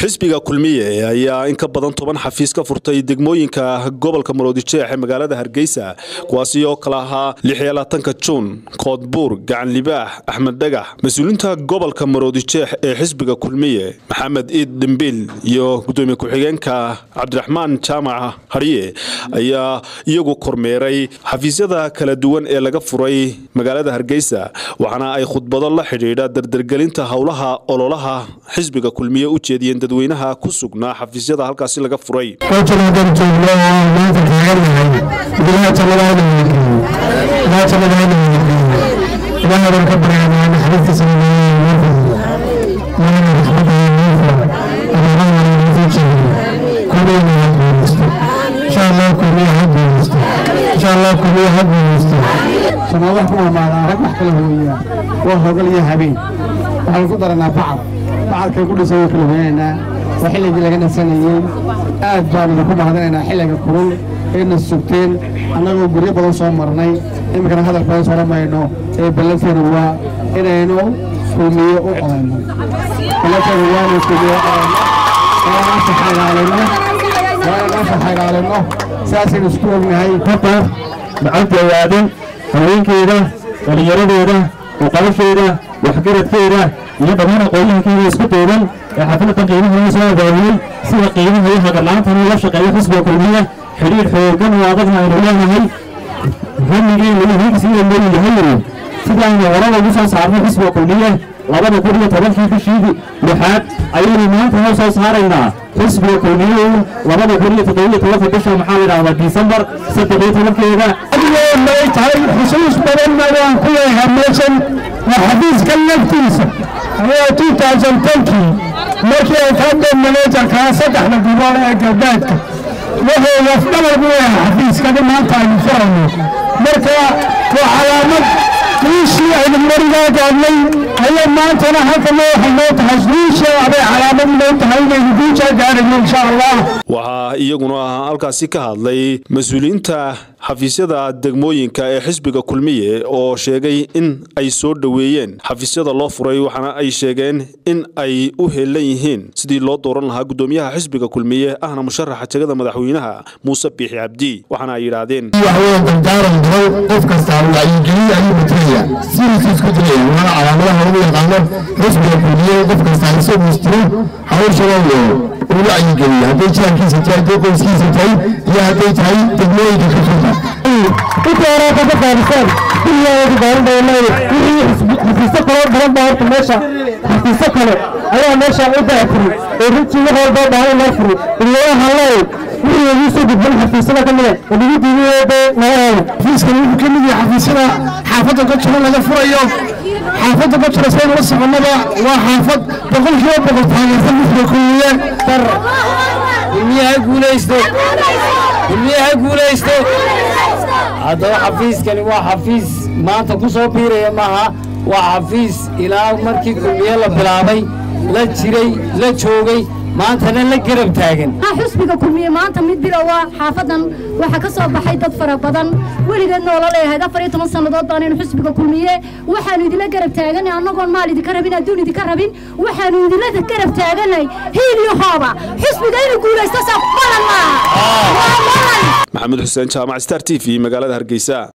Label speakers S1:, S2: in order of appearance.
S1: xisbiga kulmiye ayaa in ka badan toban xafiis ka furtay degmooyinka gobolka maroodijeex ee magaalada hargeysa kuwaasi oo kala ahaa lixiyolaatanka juun koodbuur gacan libaax axmed dhagax mas-uuliinta gobolka maroodijeex ee xisbiga kulmiye maxamed iid dhimbiil iyo gudoomiye ku-xigeenka cabdiraxmaan jaamac hadhiye ayaa iyagu kormeeray xafiisyada kala duwan ee laga furay magaalada hargeysa waxaana ay khudbado la xidhiidha dardargelinta howlaha ololaha xisbiga kulmiye u jeediyeen dadweynaha ku sugnaa xafiisyada halkaasi laga furay
S2: wax ku amaadaa rag wax kala hooyaa waa hogal iyo habeen waxaan ku daranaa bacad bacadkay ku dhisan kala hooyanaynaa waa xilligii laga nasanayey aad baanu ku mahadinaynaa xilliga kulul ayna sugteen annagoo guryo badan soo marnay iminkana hadal badan soo dhamayno ee ballanteenu waa inaynu kulmiye u codayno ballanteenu waanu kulmiye u codayno waa inaan faxagaalino waa inaan faxagaalino sidaasaynu isku ognahay
S3: lacagta awaadin haweenkeeda dhallinyaradeeda uqabasheeda waxgaradkeeda iyo dhammaan aqoonyahankeeda isku duuban ee xafladan qiimaha soo abaabiyey sida qiimaha iyo hagarla'aantan uga shaqeeya xisbiga kulmiya xidhiir xoogan oo adagna aynu leenahay hamigeena iyo hiigsiga leeyahay sidaaynu horaba ugu soo saarnay xisbiga kulmiye labada kun iyo tobankii bishii lixaad ayaynu maanta noo soo saaraynaa xisbiga kulmiye labada kun iyo toddobiyo tobanka bisha maxaa la idhahdaa disembar saddex iyo tobankeeda
S2: may tahay xusuus badanna waan ku leeyahay meeshan waa xafiiska laftiisa ayaa two thousand tenkii markii ay fadheen manajerkaa saddexda gobol ee galbeedka wuxuu lafdhabar bu yahay xafiiskani maanta aynu furayno marka waa calaamad wiishii aynu marigaa gaadnay ayaa maantana halkana waxay noo tahay wiishii abay calaamad noo tahay inaynu guushaa gaarayno insha allah
S1: waxaa iyaguna halkaasi ka hadlay mas-uuliyiinta xafiisyada degmooyinka ee xisbiga kulmiye oo sheegay in ay soo dhoweeyeen xafiisyada loo furay waxaana ay sheegeen in ay u heelan yihiin sidii loo dooran lahaa gudoomiyaha xisbiga kulmiye ahna musharaxa jegada madaxweynaha muuse biixi cabdi waxaana ay yidhaahdeen
S4: dardaaran badan qof kastaa wacyigeliye ayuu matalaya sidiisu isku dilaya waana calaamadaha lagu yaqaano xisbiga kulmiye qof kastaa isagu istiro hawshana iyo u wacyigeliye hadday jirankiisa tahay hadday qoyskiisa tahay iyo hadday tahay degmooyinka ka furta
S2: inta horaa ka qaadisaan kulligeeda gaarindhaynay wixii xafiisyo kaloo badan baa horta meesha xafiisyo kale ayaa meesha u daafuray oo runtii wax walboo baahan loo furay ilaaha leey wixii ugu soo gudban xafiisyada ka mida ugu diidayeeda nagaheeda xafiiskan wuxuu ka mid yahay xafiisyada xaafadda ka jiro laga furayo xaafadda ka jiro saynu la soconaba waa xaafad boqolkiiba boqol taageersan mifra kulmiye dar
S5: kulmiyaha guulaysto kulmiyaha guulaysto haddaba xafiiskani waa xafiis maanta ku soo biiraya maaha waa xafiis ilaa markii kulmiye la bilaabay la jiray la joogay maantana la garab taagan
S6: xusbiga kulmiye maanta mid bilowa xaafadan waxaa ka soo baxay dad fara badan weligeed noola leeyahayd afar iyo toban sannadood baanaynu xusbiga kulmiye waxaanu idinla garab taaganay annagoon maal idinka rabin adduun idinka rabin waxaanu idinla garab taaganay hiil iyo hooba xusbiga inuu guulaysto saa balan maaha
S1: maxamed xuseen jaamac star t v magaalada hargeysa